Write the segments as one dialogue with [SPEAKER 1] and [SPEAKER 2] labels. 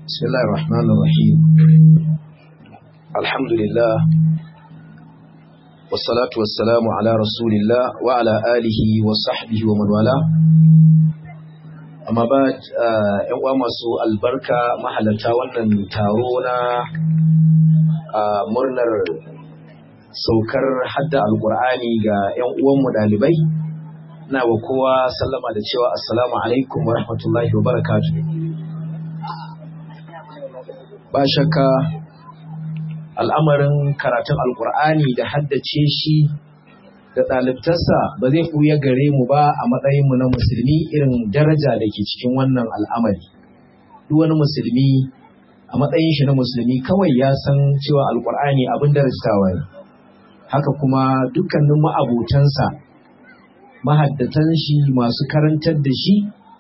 [SPEAKER 1] بسم الله الرحمن الرحيم الحمد لله والصلاة والسلام على رسول الله وعلى آله وصحبه ومن والاه amma ba ‘yan uwa masu albarka mahalarta wannan taro na murnar saukar hadda alkur'ani ga ‘yan uwanmu ɗalibai na wa kowa sallama da cewa assalamu alaikum wa rahmatullahi wa barakatu ba shakka al'amarin karatun alkur'ani da haddace shi da ɗalibtarsa ba zai ɓuya gare mu ba a matsayinmu na musulmi irin daraja da ke cikin wannan al'amari duk wani musulmi a matsayin shi na musulmi kawai ya san cewa alkur'ani abin darajtawa ne haka kuma dukkanin ma'abotansa mahaddatan shi masu karantar da shi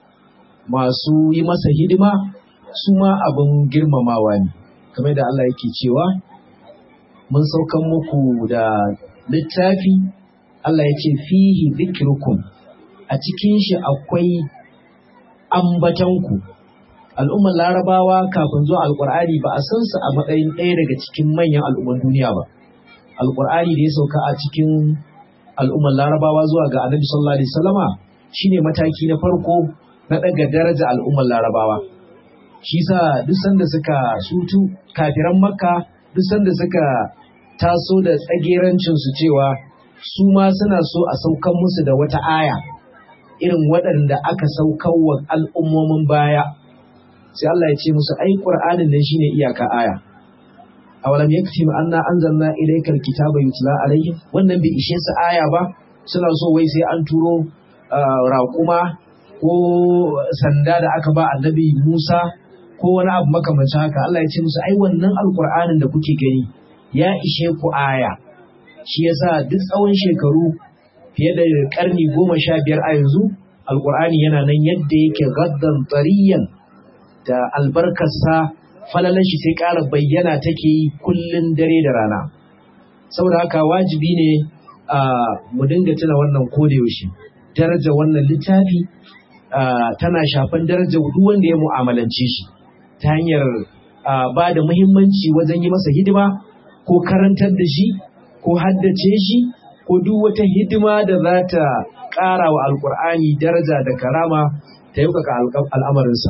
[SPEAKER 1] masu yi masa hidima su ma abin girmamawa ne kamar da Allah yake cewa mun saukan muku da littafi Allah ya ce fihi zikrukum a cikin shi akwai ambatanku al'ummar larabawa kafin zuwa alkur'ani ba a san su a matsayin ɗaya daga cikin manyan al'umman duniya ba alkur'ani da ya sauka a cikin al'ummar larabawa zuwa ga annabi sallallahu alaihi wasallama shine mataki na farko na daga daraja al'ummar larabawa shi sa duk sanda suka sutu kafiran makka duk sanda suka taso da tsagerancin su cewa su ma suna so a saukan musu da wata aya irin waɗanda aka saukan wa al'ummomin baya sai Allah ya ce musu ai qur'anin nan shine iyaka aya awalam yaktim anna anzalna ilayka alkitaba yutla alayhim wannan bai ishe su aya ba suna so wai sai an turo raƙuma ko sanda da aka ba annabi Musa ko wani abu makamancin haka Allah ya ce musu ai wannan alqur'anin da kuke gani ya ishe ku aya shi yasa duk tsawon shekaru fiye da karni goma sha biyar a yanzu alqur'ani yana nan yadda yake gaddan tsariyan da albarkarsa falalan shi sai ƙara bayyana take yi kullun dare da rana saboda haka wajibi ne a mu dinga tuna wannan kodayaushe daraja wannan littafi tana shafan daraja duk wanda ya mu'amalance shi ta hanyar ba da muhimmanci wajen yi masa hidima ko karantar da shi ko haddace shi ko duk wata hidima da za ta ƙara wa alƙur'ani daraja da karama ta yaukaka al'amarinsa.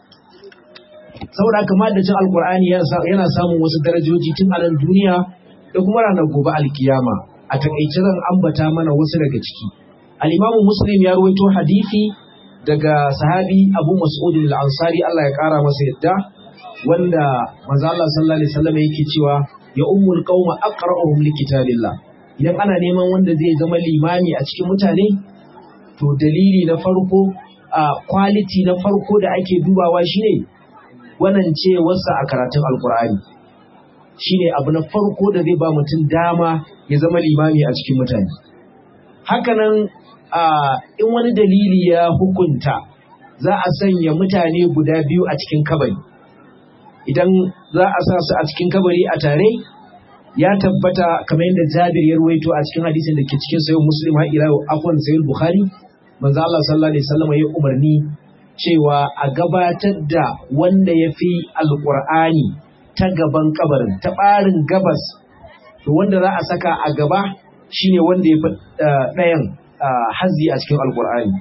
[SPEAKER 1] saboda haka madacin alkur'ani yana samun wasu darajoji tun a nan duniya da kuma ranar gobe alkiyama a takaice zan ambata mana wasu daga ciki al-imamu muslim ya ruwaito hadisi daga sahabi abu mas'ud al-ansari Allah ya kara masa yadda wanda manzo Allah sallallahu alaihi wasallam yake cewa ya ummul qauma aqra'uhum likitabillah idan ana neman wanda zai zama limami a cikin mutane to dalili na farko a quality na farko da ake dubawa shine wannan ce wasa a karatun alkur'ani shine abu na farko da zai ba mutum dama ya zama limami a cikin mutane hakanan in wani dalili ya hukunta za a sanya mutane guda biyu a cikin kabari idan za a sa su a cikin kabari a tare ya tabbata kamar yadda jabir ya ruwaito a cikin hadisin da ke cikin sayin muslim har ila afwan sayin bukhari manzo Allah sallallahu alaihi wasallam ya umarni cewa a gabatar da wanda ya fi alƙur'ani ta gaban kabarin ta ɓarin gabas to wanda za a saka a gaba shine wanda ya fi ɗayan hazi a cikin alƙur'ani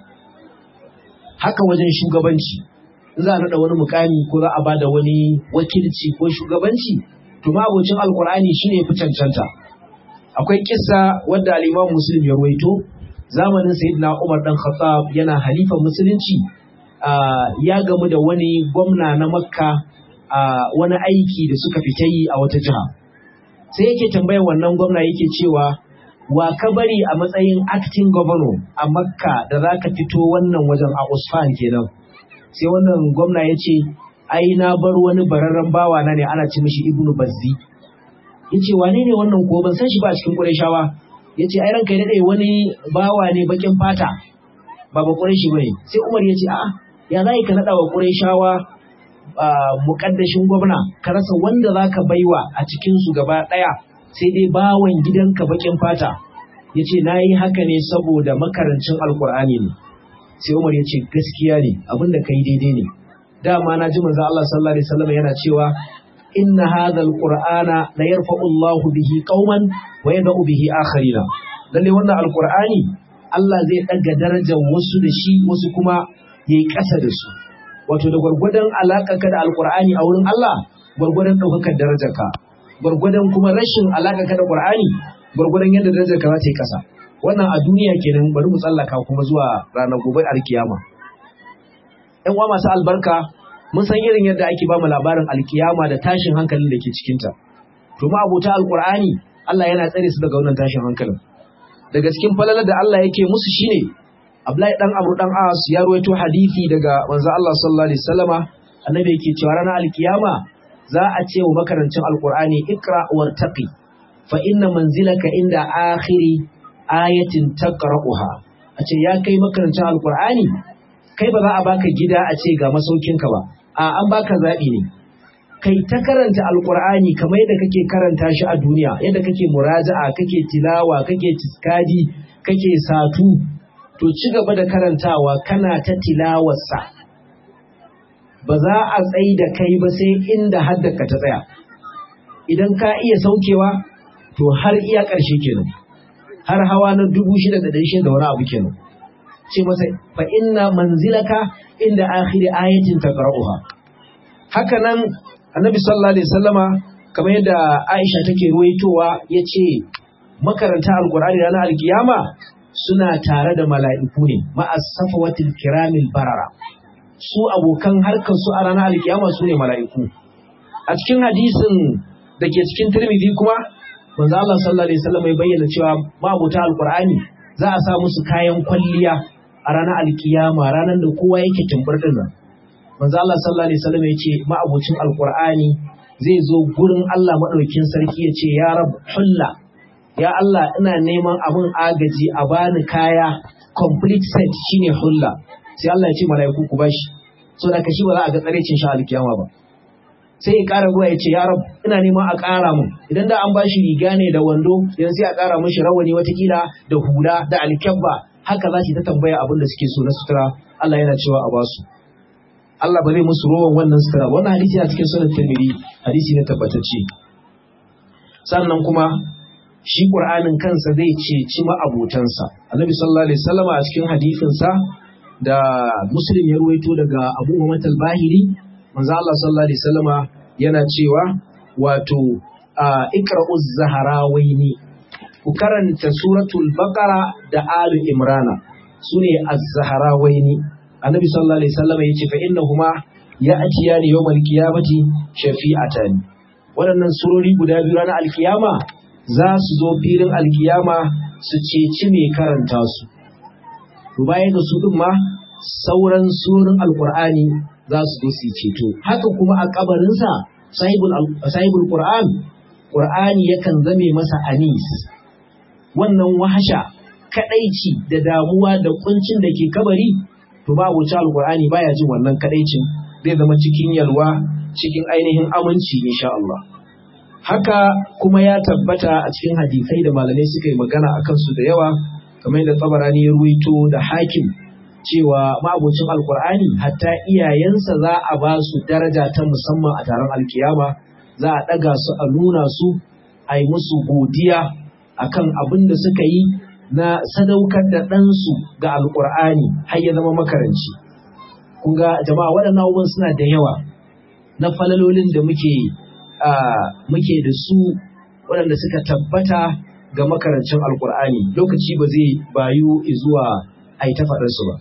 [SPEAKER 1] haka wajen shugabanci za a naɗa wani mukami ko za a ba da wani wakilci ko shugabanci to mabocin alƙur'ani shine fi cancanta akwai kissa wadda al'imam muslim ya ruwaito zamanin sayyidina umar dan khattab yana halifan musulunci Uh, ya gamu da wani gwamna na makka a uh, wani aiki da suka fita yi a wata jiha sai yake tambayar wannan gwamna yake cewa wa ka bari a matsayin acting governor a makka da za ka fito wannan wajen a usfan kenan sai wannan gwamna ya ce ai na bar wani bararren bawa na ne ana ci mishi ibnu bazzi ya ce wane ne wannan ko ban san shi ba cikin ƙurashawa ya ce ai ranka ya daɗe wani bawa ne bakin fata ba ba ƙurashi ba ne sai umar ya ce a'a ya za ka naɗa wa ƙurayshawa muƙaddashin gwamna ka rasa wanda za ka baiwa a cikinsu gaba ɗaya sai dai bawan gidanka baƙin fata ya ce na yi haka ne saboda makarancin alƙur'ani ne sai umar ya ce gaskiya ne abin da ka yi daidai ne dama na ji manzo Allah sallallahu alaihi wasallam yana cewa inna hadha alqur'ana la yarfa'u Allahu bihi qauman wa yad'u bihi akharina lalle wannan alqur'ani Allah zai daga darajar wasu da shi wasu kuma yayi ƙasa da su wato da gwargwadon alaƙarka da alqur'ani a wurin Allah gwargwadon ɗaukakar darajarka gwargwadon kuma rashin alaƙarka da qur'ani gwargwadon yadda darajarka za ta yi ƙasa wannan a duniya kenan bari mu tsallaka kuma zuwa ranar gobe alkiyama ƴan uwa masu albarka mun san irin yadda ake ba mu labarin alkiyama da tashin hankalin da ke cikinta to ma abota alqur'ani Allah yana tsare su daga wannan tashin hankalin daga cikin falalar da Allah yake musu shine Abdullahi dan Amr dan As ya ruwaito hadisi daga manzo Allah sallallahu alaihi wasallama annabi yake cewa ranar alkiyama za a ce wa makarancin alqur'ani ikra wartaqi fa inna manzilaka inda akhiri ayatin taqra'uha a ce ya kai makarancin alqur'ani kai ba za a baka gida a ce ga masaukinka ba a an baka zaɓi ne kai ta karanta alkur'ani kamar yadda kake karanta shi a duniya yadda kake muraja'a kake tilawa kake tiskadi kake satu to ci gaba da karantawa kana ta tilawarsa ba za a tsayi da kai ba sai inda haddaka ta tsaya idan ka iya saukewa to har iya ƙarshe kenan har hawa na dubu shida da ɗari shida da wani abu kenan ce masa fa inna manzilaka inda akhiri ayatin taqra'uha haka nan annabi sallallahu alaihi wasallama kamar yadda Aisha take ruwaitowa yace makaranta alqur'ani ranar alkiyama suna tare da mala'iku ne ma'as safawatil kiramil barara su abokan harkar su a ranar alkiyama su ne mala'iku a cikin hadisin da ke cikin Tirmidhi kuma manzo Allah sallallahu alaihi wasallam ya bayyana cewa mabuta alqur'ani za a sa musu kayan kwalliya a ranar alkiyama ranar da kowa yake tumbur din nan manzo Allah sallallahu alaihi wasallam ya ce ma'abucin alqur'ani zai zo gurin Allah madaukin sarki ya ce ya rab hulla ya Allah ina neman abin agaji a bani kaya complete set shine hulla sai Allah ya ce mala'iku ku bashi so da kashi ba za a ga tsarecin shi alkiyama ba sai ya ƙara zuwa ya ce ya rab ina neman a ƙara mun idan da an bashi riga ne da wando yanzu sai a ƙara mishi rawani watakila da hula da alkyabba haka za ta tambaya abin da suke so na sutura Allah yana cewa a basu Allah ba zai musu rowan wannan sutura wannan hadisi a cikin sunan Tirmidhi hadisi ne tabbatacce sannan kuma shi Qur'anin kansa zai ceci ma'abotansa Annabi sallallahu alaihi wasallam a cikin hadisin sa da Muslim ya ruwaito daga Abu Muhammad al-Bahili manzo Allah sallallahu alaihi wasallama yana cewa wato iqra'uz zaharawaini ku karanta suratul baqara da alu imrana sune az-zaharawaini annabi sallallahu alaihi wasallam yace fa innahuma ya'tiyani yawmal qiyamati shafi'atan waɗannan surori guda biyu ranar alkiyama za su zo filin alkiyama su ceci mai karanta su to bayan da su din ma sauran surorin alqur'ani za su zo su ceto haka kuma a kabarinsa sahibul sahibul qur'an qur'ani yakan zame masa anis wannan wahasha kadaici da damuwa da kuncin da ke kabari to ba wuce alqur'ani baya jin wannan kadaicin zai zama cikin yalwa cikin ainihin aminci insha Allah haka kuma ya tabbata a cikin hadisai da malamai suka yi magana akan su da yawa kamar da tabarani ya ruwaito da hakim cewa ma'abocin alkur'ani hatta iyayensa za a ba su daraja ta musamman a taron alkiyama za a ɗaga su a nuna su a yi musu godiya akan abin da suka yi na sadaukar da ɗansu ga alkur'ani har ya zama makaranci kun ga jama'a waɗannan abubuwan suna da yawa na falalolin da muke muke da su waɗanda suka tabbata ga makarancin alkur'ani lokaci ba zai bayu zuwa a yi ta faɗarsu ba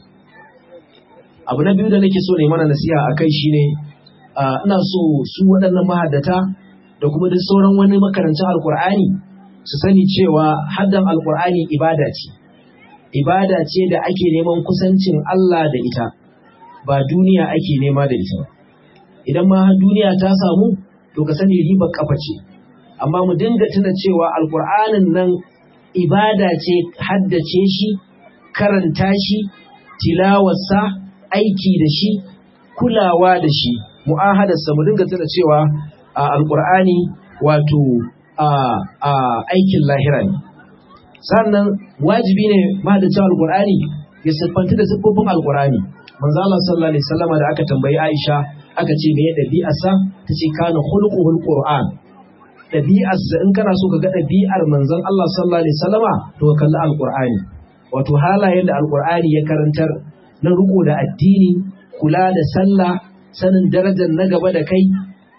[SPEAKER 1] abu na biyu da nake so ne mana nasiha a kai shine ina so su waɗannan mahaddata da kuma duk sauran wani makarancin alkur'ani su sani cewa haddan alkur'ani ibada ce ibada ce da ake neman kusancin Allah da ita ba duniya ake nema da ita ba idan ma duniya ta samu to ka sani ribar kafa ce amma mu dinga tuna cewa alkur'anin nan ibada ce haddace shi karanta shi tilawarsa aiki da shi kulawa da shi mu'ahadarsa mu dinga tuna cewa a alkur'ani wato a aikin lahira ne sannan wajibi ne mahadacin alkur'ani ya siffanta da siffofin alkur'ani manzo Allah sallallahu alaihi wasallam da aka tambayi Aisha aka ce me ɗabi'arsa ta ce kana khuluquhul qur'an ɗabi'arsa in kana so ka ga ɗabi'ar manzon Allah sallallahu alaihi wasallama to ka kalli alqur'ani wato halayen da alqur'ani ya karantar na riko da addini kula da sallah sanin darajar na gaba da kai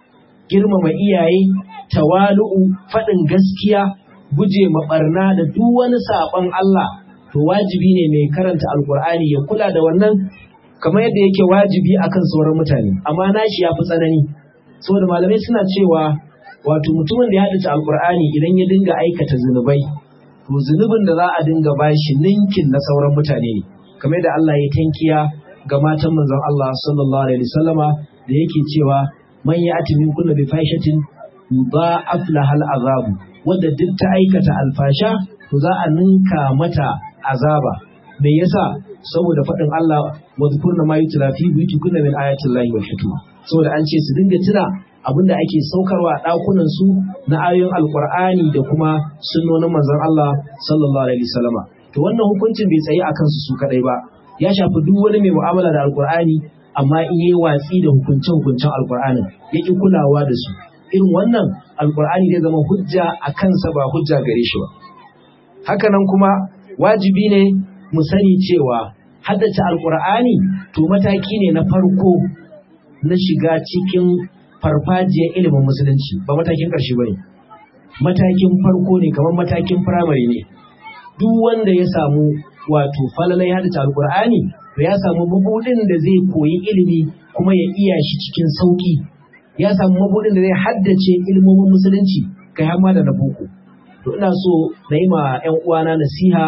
[SPEAKER 1] girmama iyaye tawalu'u faɗin gaskiya guje maɓarna da duk wani saɓon Allah to wajibi ne mai karanta alkur'ani ya kula da wannan kamar yadda yake wajibi akan sauran mutane amma nashi ya fi tsanani saboda malamai suna cewa wato mutumin da ya haddace alkur'ani idan ya dinga aikata zunubai to zunubin da za a dinga bashi ninkin na sauran mutane ne kamar yadda Allah ya tankiya ga matan manzon Allah sallallahu alaihi wasallama da yake cewa man ya'ti min kulli bi fahishatin yudha'af lahal azabu wanda duk ta aikata alfasha to za a ninka mata azaba me yasa saboda faɗin Allah wa zkurna ma yutla fi buyutikunna min ayatil lahi wal hikma saboda an ce su dinga tuna abinda ake saukarwa a ɗakunan su na ayoyin alqur'ani da kuma sunnonin manzon Allah sallallahu alaihi wasallama to wannan hukuncin bai tsaye akan su su kadai ba ya shafi duk wani mai mu'amala da alqur'ani amma in yayi watsi da hukunce hukuncen alqur'anin yake kulawa da su irin wannan alqur'ani zai zama hujja a kansa ba hujja gare shi ba hakanan kuma wajibi ne mu sani cewa haddace alkur'ani to mataki ne na farko na shiga cikin farfajiyar ilimin musulunci ba matakin ƙarshe ba ne matakin farko ne kamar matakin firamare ne duk wanda ya samu wato falalai haddace alkur'ani to ya samu mabudin da zai koyi ilimi kuma ya iya shi cikin sauki ya samu mabudin da zai haddace ilimomin musulunci kai har ma da na boko to ina so na yi ma 'yan uwana nasiha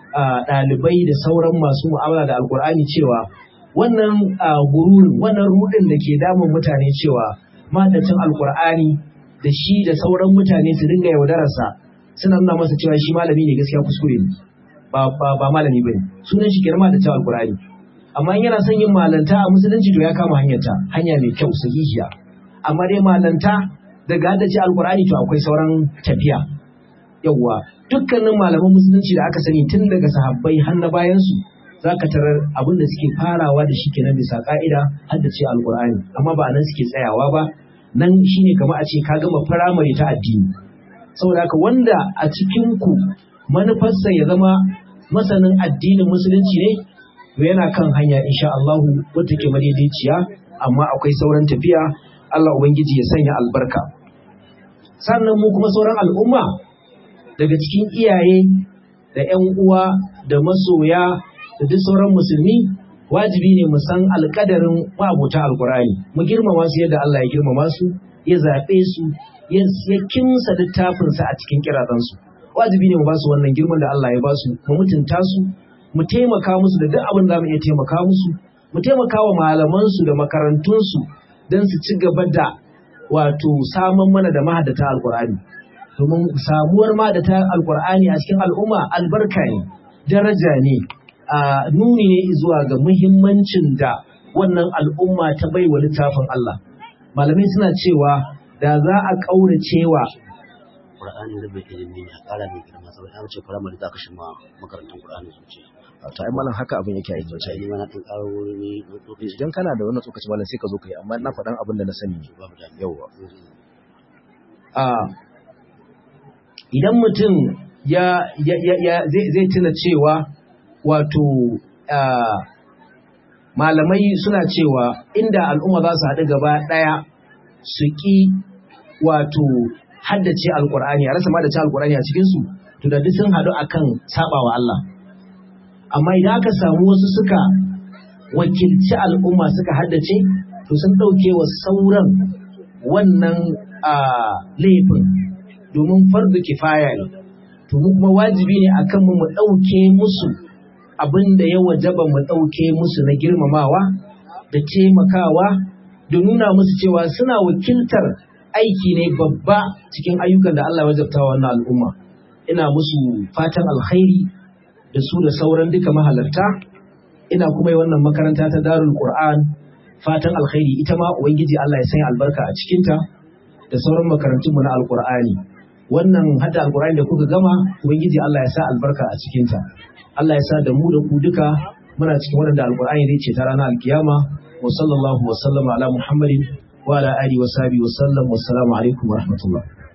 [SPEAKER 1] ɗalibai da sauran masu mu'amala da alkur'ani cewa wannan gururin wannan rudin da ke damun mutane cewa madacin alkur'ani da shi da sauran mutane su dinga yaudararsa suna nuna masa cewa shi malami ne gaskiya kuskure ne ba ba malami bane sunan shi kirma da cewa alkur'ani amma yana son yin malanta a musulunci to ya kama hanyarta hanya mai kyau sahihiya amma dai malanta daga haddace alkur'ani to akwai sauran tafiya yawwa dukkanin malaman musulunci da aka sani tun daga sahabbai har na bayansu za ka tarar abin da suke farawa da shi kenan bisa ka'ida har da ce alkur'ani amma ba nan suke tsayawa ba nan shine kamar a ce ka gama firamare ta addini saboda haka wanda a cikin ku manufarsa ya zama masanin addinin musulunci ne to yana kan hanya insha Allah wata ke madaidaiciya amma akwai sauran tafiya Allah ubangiji ya sanya albarka sannan mu kuma sauran al'umma daga cikin iyaye da 'yan uwa da masoya da duk sauran musulmi wajibi ne mu san alkadarin ma'abota alkurani mu girmama su yadda Allah ya girmama su ya zaɓe su ya kimsa littafinsa a cikin kirazansu wajibi ne mu ba su wannan girman da Allah ya ba su mu mutunta su mu taimaka musu da duk abin da mu iya taimaka musu mu taimaka wa malamansu da makarantunsu don su ci gaba da wato saman mana da mahaddata alkurani domin samuwar ma da ta alkur'ani a cikin al'umma albarka ne daraja ne a nuni ne zuwa ga muhimmancin da wannan al'umma ta bai wa littafin Allah malamai suna cewa da za a ƙaura cewa
[SPEAKER 2] Qur'ani da bai ilimi ne a ƙara mai girma saboda an ce firamare za ka shi ma makarantun Qur'ani sun ce
[SPEAKER 3] to ai malam haka abin yake aiki
[SPEAKER 2] sai ma na ɗan ƙaro wani lokaci
[SPEAKER 3] idan kana da wannan tsokaci malam sai ka zo ka yi amma na faɗan abin da na sani ne
[SPEAKER 2] babu da
[SPEAKER 3] yawwa
[SPEAKER 1] a idan mutum ya, ya, ya, ya zai, zai tuna cewa wato ah, malamai suna cewa inda al'umma za su haɗu gaba ɗaya su ƙi wato haddace alƙur'ani a rasa ma da ci alƙur'ani a cikinsu to da duk sun haɗu akan saɓawa Allah amma idan aka samu wasu suka wakilci al'umma suka haddace to sun ɗauke wa sauran wannan ah, laifin domin fardu kifaya ne to mu kuma wajibi ne akan mu mu ɗauke musu abin da ya wajaba mu ɗauke musu na girmamawa da taimakawa da nuna musu cewa suna wakiltar aiki ne babba cikin ayyukan da Allah ya wajabta wa wannan al'umma ina musu fatan alkhairi da su da sauran duka mahalarta ina kuma yi wannan makaranta ta darul qur'an fatan alkhairi ita ma ubangiji Allah ya sanya albarka a cikinta da sauran makarantunmu na alqur'ani wannan hada alqur'ani da kuka gama ubangiji Allah ya sa albarka a cikinta Allah ya sa da mu da ku duka muna cikin waɗanda alqur'ani zai ce ta ranar alkiyama wa sallallahu wa sallama ala Muhammadin wa ala alihi wa sahbihi wa sallam. Wassalamu alaikum wa rahmatullah.